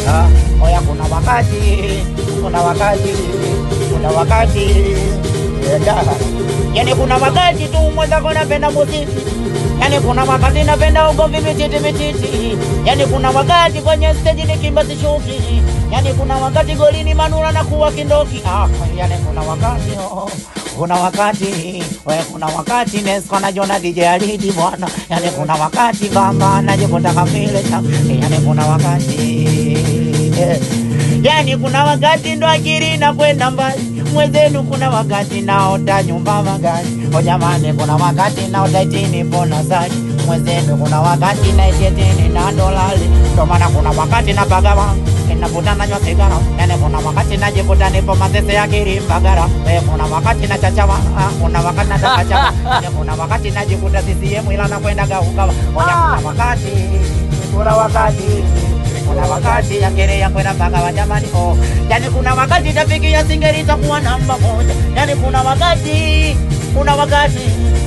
Ah, oya kuna wakati kuna wakati kuna wakati yeah. yani kuna wakati tu mwenzako napenda muziki yani kuna wakati napenda ugomvi mititi mititi yani kuna wakati kwenye steji nikimba sishuki yani kuna wakati golini manura na kuwa kindoki ah, yani kuna wakati oh. kuna wakati we kuna wakati Nesco najiona DJ Alidi bwana yani kuna wakati bamba najikuta kamile cha yani kuna wakati eh. yani kuna wakati ndo akili na kwenda mbali mwenzenu kuna wakati naota nyumba magari o jamani kuna wakati naota itini pona zaki mwenzenu kuna wakati naitietini na dolali ndo maana kuna wakati napagawa inavuta nanywa sigara yani kuna wakati najikuta nipo mazese ya kirimbagara eh, kuna wakati nachachawa ah, kuna wakati natakachawa yani kuna wakati najikuta CCM ila nakwenda gaugawa oya kuna wakati kuna wakati kuna wakati yakere yakwenda mpaka wa jamani oh. Yani kuna wakati tafiki ya singeli itakuwa namba moja. Yani kuna wakati kuna wakati